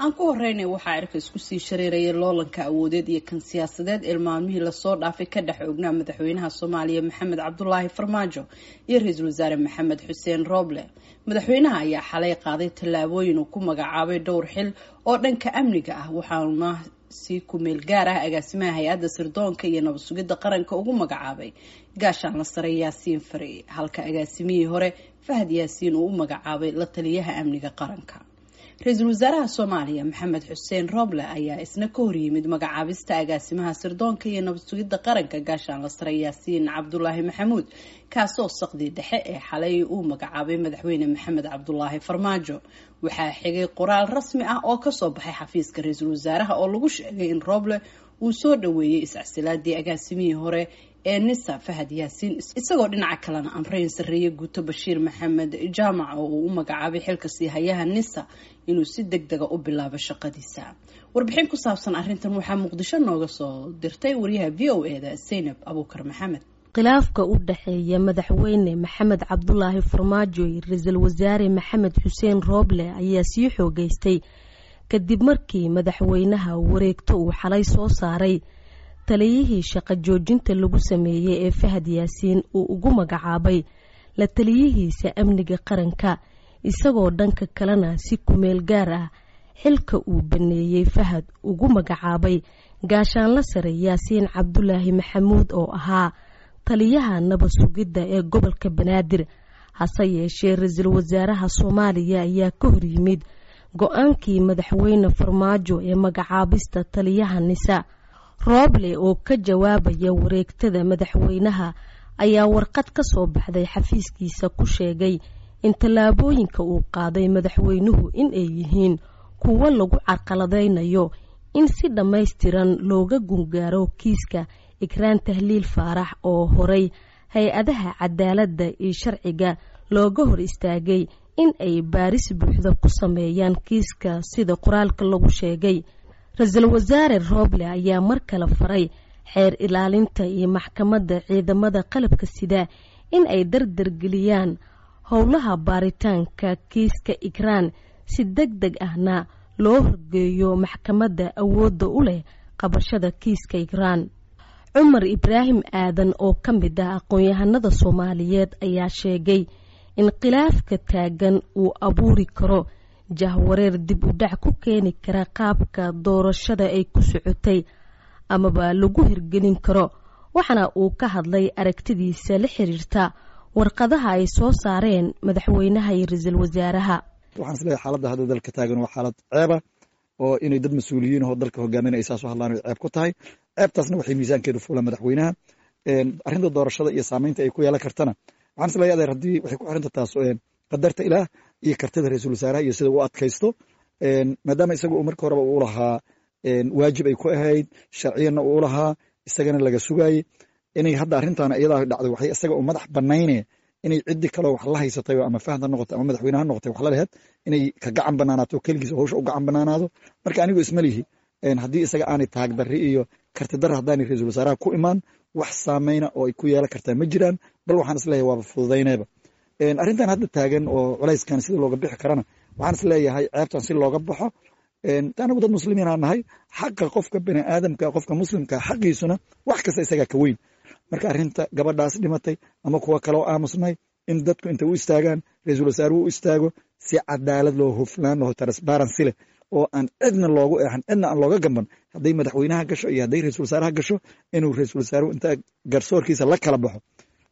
aan ku horeynay waxaa cirka isku sii shareerayay loolanka awoodeed iyo kan siyaasadeed ee maalmihii lasoo dhaafay ka dhex ognaa madaxweynaha soomaaliya maxamed cabdulaahi farmaajo iyo ra-iisul wasaare maxamed xuseen rooble madaxweynaha ayaa xalay qaaday tallaabooyin uu ku magacaabay dhowr xil oo dhanka amniga ah waxaana si kumeel gaar ah agaasimaha hay-adda sirdoonka iyo nabad sugidda qaranka ugu magacaabay gaashaanla sare yaasiin fari halka agaasimihii hore fahad yaasiin uu u magacaabay la taliyaha amniga qaranka ra-iisul wasaaraha soomaaliya maxamed xuseen rooble ayaa isna ka horyimid magacaabista agaasimaha sirdoonka iyo nabad sugidda qaranka gaashaanla sare yaasiin cabdulaahi maxamuud kaasoo saqdii dhexe ee xalay uu magacaabay madaxweyne maxamed cabdulaahi farmaajo waxaa xigay qoraal rasmi ah oo kasoo baxay xafiiska ra-iisul wasaaraha oo lagu sheegay in rooble uu soo dhaweeyey iscasilaadii agaasimihii hore ee nisa fahad yaasiin isagoo dhinaca kalena amreyn sarreeye guuto bashiir maxamed jaamac oo uu u magacaabay xilka siihayaha nisa inuu si deg dega u bilaabo shaqadiisa warbixin ku saabsan arrintan waxaa muqdisho nooga soo dirtay wariyaha v o e da zaynab abuukar maxamed khilaafka u dhexeeya madaxweyne maxamed cabdulaahi farmaajo iyo ra-iisul wasaare maxamed xuseen rooble ayaa sii xoogeystay kadib markii madaxweynaha wareegto uu xalay soo saaray taliyihii shaqo joojinta lagu sameeyey ee fahad yaasiin uu ugu magacaabay la taliyihiisa amniga qaranka isagoo dhanka kalena si kumeel gaar ah xilka uu baneeyey fahad ugu magacaabay gaashaanla sare yaasiin cabdulaahi maxamuud oo ahaa taliyaha nabad sugidda ee gobolka banaadir hase yeeshee ra-iisul wasaaraha soomaaliya ayaa ka horyimid go-aankii madaxweyne farmaajo ee magacaabista taliyaha nisa rooble oo ka jawaabaya wareegtada madaxweynaha ayaa warqad ka soo baxday xafiiskiisa ku sheegay in tallaabooyinka uu qaaday madaxweynuhu in ay yihiin kuwo lagu carqaladaynayo in si dhammaystiran looga gungaaro kiiska ikraan tahliil faarax oo horay hay-adaha cadaaladda iyo sharciga looga hor istaagay in ay baaris buuxda ku sameeyaan kiiska sida qoraalka lagu sheegay ra-iisul wasaare rooble ayaa mar kale faray xeer ilaalinta iyo maxkamadda ciidamada qalabka sida in ay dardargeliyaan howlaha baaritaanka kiiska ikraan si deg deg ahna loo horgeeyo maxkamadda awoodda u leh qabashada kiiska ikraan cumar ibraahim aadan oo ka mid ah aqoon-yahanada soomaaliyeed ayaa sheegay in khilaafka taagan uu abuuri karo jahwareer dib u dhac ku keeni kara qaabka doorashada ay ku socotay amaba lagu hirgelin karo waxaana uu ka hadlay aragtidiisa la xiriirta warqadaha ay soo saareen madaxweynaha iyo ra-iisul wasaaraha waxaan isleeyahay xaaladda hadda dalka taagan waa xaalad ceeba oo inay dad mas-uuliyiin oo dalka hogaaminaya saasoo hadlaan ay ceeb ku tahay ceebtaasna waxay miisaankeedu fuulaan madaxweynaha arrinta doorashada iyo saameynta ay ku yeelan kartana waxaan isleeyahay adeer haddii waxay ku xiranta taas qadarta ilaah iyo kartida ra-iisul wasaaraha iyo sida uu adkaysto maadaama isaga uu marka horeba uu lahaa waajib ay ku ahayd sharciyanna uu lahaa isagana laga sugaayey inay hadda arrintaana iyadaa dhacday waxay isaga u madax banayne inay ciddi kaloo wax la haysatay ama fahad ha noqotay ama madaxweyne ha noqotay wax la laheed inay ka gacan banaanaato keligiis howsha u gacan banaanaado marka anigu isma lihi haddii isaga aanay taagdarri iyo kartidarra haddaanay ra-iisul wasaaraha ku imaan wax saameyna oo ay ku yeelan kartaa ma jiraan bal waxaan isleeyahay waaba fududayneeba arrintan hadda taagan oo culayskan sida looga bixi karana waxaan isleeyahay ceebtan si looga baxo anagu dad muslimiin aan nahay xaqa qofka bani aadamka qofka muslimka xaqiisuna wax kasta isagaa ka weyn marka arrinta gabadhaas dhimatay ama kuwa kaloo aamusnay in dadku intay u istaagaan ra-iisul wasaaruhu u istaago si cadaalad loo huflaan loo transparency leh oo aan cidna loogu eexan cidna aan looga gamban hadday madaxweynaha gasho iyo hadday ra-iisul wasaaraha gasho inuu ra-iisul wasaaruhu inta garsoorkiisa la kala baxo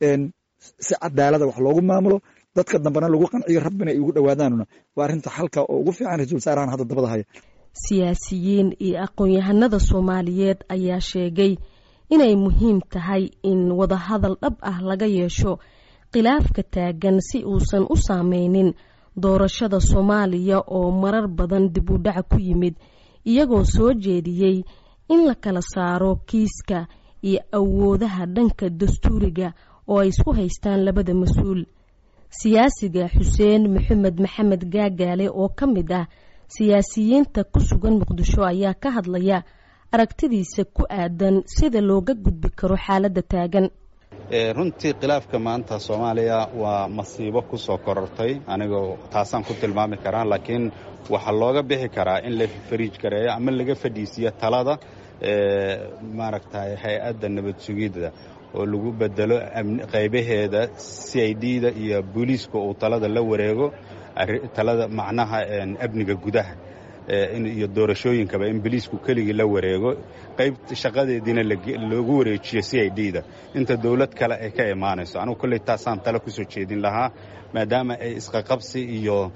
si cadaalada wax loogu maamulo dadka dambena lagu qanciyo rabbina ay ugu dhowaadaanuna waa arrinta xalka oo ugu fiican ra-isul wasaarahan hadda dabada haya siyaasiyiin iyo aqoon-yahanada soomaaliyeed ayaa sheegay inay muhiim tahay in wadahadal dhab ah laga yeesho khilaafka taagan si uusan u saameynin doorashada soomaaliya oo marar badan dib u dhac ku yimid iyagoo soo jeediyey in la kala saaro kiiska iyo awoodaha dhanka dastuuriga oo ay isku haystaan labada mas-uul siyaasiga xuseen maxamed maxamed gaagaale oo ka mid ah siyaasiyiinta ku sugan muqdisho ayaa ka hadlaya aragtidiisa ku aadan sida looga gudbi karo xaaladda taagan runtii khilaafka maanta soomaaliya waa masiibo ku soo korortay anigoo taasaan ku tilmaami karaa laakiin waxaa looga bixi karaa in la fariij gareeyo ama laga fadhiisiyo talada maaragtay hay-adda nabad sugidda oo lagu bedelo qaybaheeda c i d da iyo booliiska uu talada la wareego talada macnaha amniga gudaha iyo doorashooyinkaba in boliisku keligii la wareego qayb shaqadeediina loogu wareejiyo c i d da inta dowlad kale ay ka imaanayso anugu kolley taasaan tale kusoo jeedin lahaa maadaama ay isqaqabsi iyo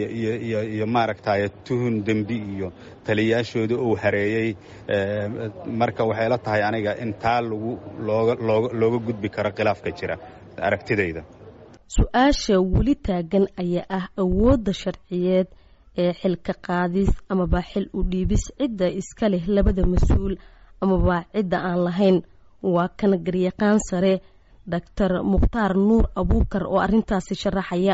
iyo maaragtay tuhun dembi iyo taliyaashooda uu hareeyey marka waxay la tahay aniga in taa lagu looga gudbi karo khilaafka jira aragtidayda su-aasha weli taagan ayaa ah awoodda sharciyeed ee xilka qaadis amaba xil u dhiibis cidda iska leh labada mas-uul amaba cidda aan lahayn waa kan garyaqaan sare doctor mukhtaar nuur abuukar oo arrintaasi sharaxaya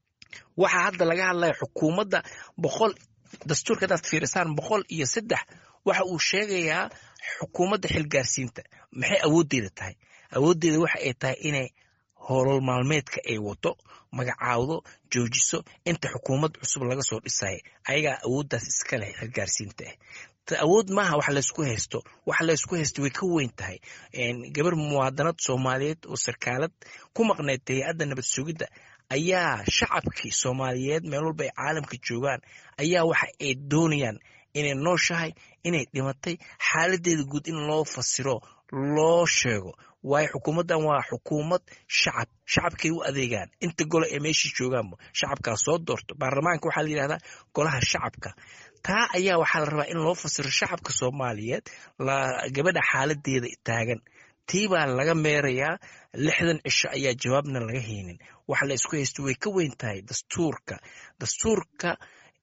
waxaa hadda laga hadlaya xukuumadda boqol dastuurka hadaad fiirisaan boqol iyo saddex waxa uu sheegayaa xukuumadda xilgaarsiinta maxay awooddeeda tahay awooddeeda waxa ay tahay inay hoolol maalmeedka ay wato magacaawdo joojiso inta xukuumad cusub laga soo dhisaya ayagaa awooddaas iska leh xilgaarsiinta ah awood maaha wax laysku haysto wax laysku haysto way ka weyn tahay gabar muwaadanad soomaaliyeed oo sarkaalad ku maqneyd hay-adda nabad sugidda ayaa shacabkii soomaaliyeed meel walba ay caalamka joogaan ayaa waxa ay doonayaan inay nooshahay inay dhimatay xaaladeeda guud in loo fasiro loo sheego waayo xukuumaddan waa xukuumad shacab shacabkay u adeegaan inta golo ee meeshii joogaanba shacabkaa soo doorto baarlamaanka waxaa la yidhahdaa golaha shacabka taa ayaa waxaa la rabaa in loo fasiro shacabka soomaaliyeed gabadha xaaladeeda taagan tii baa laga meerayaa lixdan cisho ayaa jawaabna laga haynin waxa la isku haysto way ka weyn tahay dastuurka dastuurka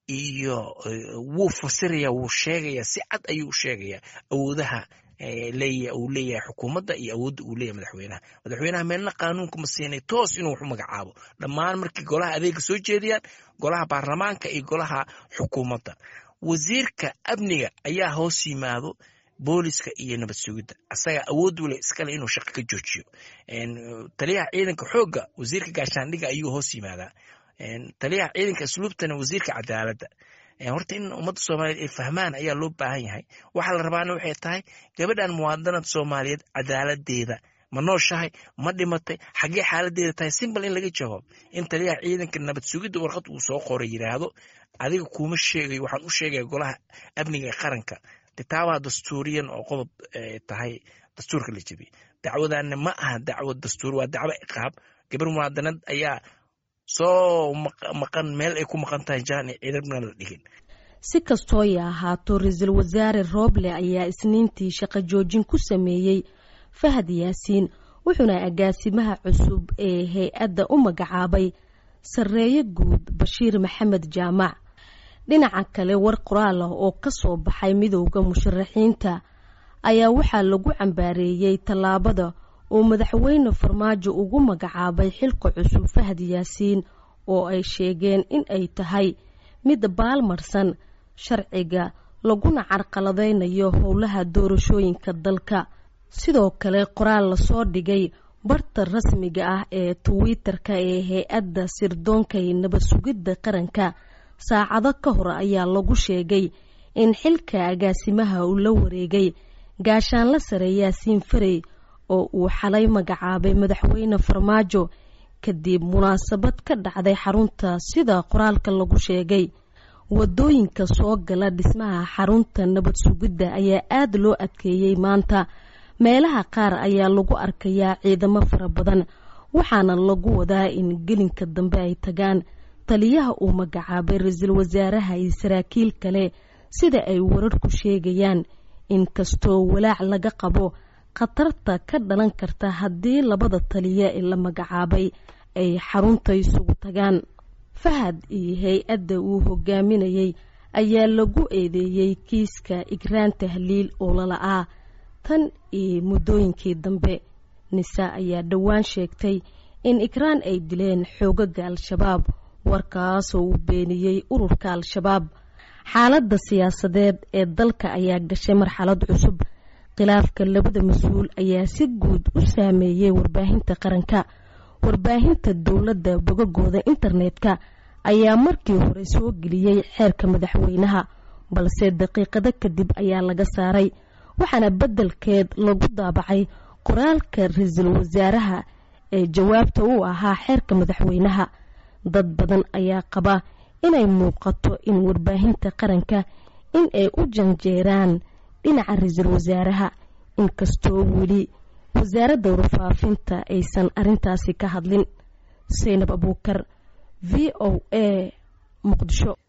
iyo wuu fasiraya wuu sheegaya si cad ayuu u sheegayaa awoodaha leeya uu leeyahay xukuumadda iyo awoodda uu leeyahay madaxweynaha madaxweynaha meelna qaanuunka ma siinay toos inuu wax u magacaabo dhammaan markii golaha adeega soo jeediyaan golaha baarlamaanka iyo golaha xukuumadda wasiirka amniga ayaa hoos yimaado booliska iyo nabad sugidda asaga awood u leh iskale inuu shaqo ka joojiyo taliyaha ciidanka xoogga wasiirka gaashaandhiga ayuu hoos yimaadaa taliyaha ciidanka asluubtana wasiirka cadaaladda horta in ummadda soomaaliyeed ay fahmaan ayaa loo baahan yahay waxaa la rabaana waxay tahay gabadhan muwaadanad soomaaliyeed cadaaladeeda ma nooshahay ma dhimatay xaggee xaaladeeda tahay simbal in laga jawaab in taliyaha ciidanka nabad sugidda warqad uu soo qoray yidhaahdo adiga kuuma sheegayo waxaan u sheegaya golaha amniga qaranka de taabaa dastuuriyan oo qodob tahay dastuurka la jebiyey dacwadanna ma aha dacwad dastuur waa dacwo ciqaab gabar muwaadanad ayaa soo maqan meel ay ku maqan tahay jaani ciidamna la dhigin si kastoo ay ahaato ra-iisul wasaare rooble ayaa isniintii shaqo joojin ku sameeyey fahad yaasiin wuxuuna agaasimaha cusub ee hay-adda u magacaabay sarreeye guud bashiir maxamed jaamac dhinaca kale war qoraal ah oo ka soo baxay midowda musharaxiinta ayaa waxaa lagu cambaareeyey tallaabada uu madaxweyne farmaajo ugu magacaabay xilka cusub fahad yaasiin oo ay sheegeen in ay tahay mid baalmarsan sharciga laguna carqaladaynayo howlaha doorashooyinka dalka sidoo kale qoraal lasoo dhigay barta rasmiga ah ee twitter-ka ee hay-adda sirdoonka ee nabad sugidda qaranka saacado ka hor ayaa lagu sheegay in xilka agaasimaha uu la wareegay gaashaanla sare yaasiin farey oo uu xalay magacaabay madaxweyne farmaajo kadib munaasabad ka dhacday xarunta sida qoraalka lagu sheegay wadooyinka soo gala dhismaha xarunta nabad sugidda ayaa aada loo adkeeyey maanta meelaha qaar ayaa lagu arkayaa ciidamo fara badan waxaana lagu wadaa in gelinka dambe ay tagaan taliyaha uu magacaabay ra-iisul wasaaraha iyo saraakiil kale sida ay wararku sheegayaan inkastoo walaac laga qabo khatarta ka dhalan karta haddii labada taliya ee la magacaabay ay xarunta isugu tagaan fahad iyo hay-adda uu hogaaminayay ayaa lagu eedeeyey kiiska igraan tahliil oo lala-aa tan iyo muddooyinkii dambe nisa ayaa dhowaan sheegtay in igraan ay dileen xoogaga al-shabaab warkaasoo uu beeniyey ururka al-shabaab xaaladda siyaasadeed ee dalka ayaa gashay marxalad cusub khilaafka labada mas-uul ayaa si guud u saameeyey warbaahinta qaranka warbaahinta dowladda bogagooda internetka ayaa markii hore soo geliyey xeerka madaxweynaha balse daqiiqado kadib ayaa laga saaray waxaana beddelkeed lagu daabacay qoraalka ra-iisul wasaaraha ee jawaabta u ahaa xeerka madaxweynaha dad badan ayaa qaba inay muuqato in warbaahinta qaranka in ay u janjeeraan dhinaca ra-iisul wasaaraha inkastoo weli wasaaradda warfaafinta aysan arintaasi ka hadlin saynab abuukar v o a muqdisho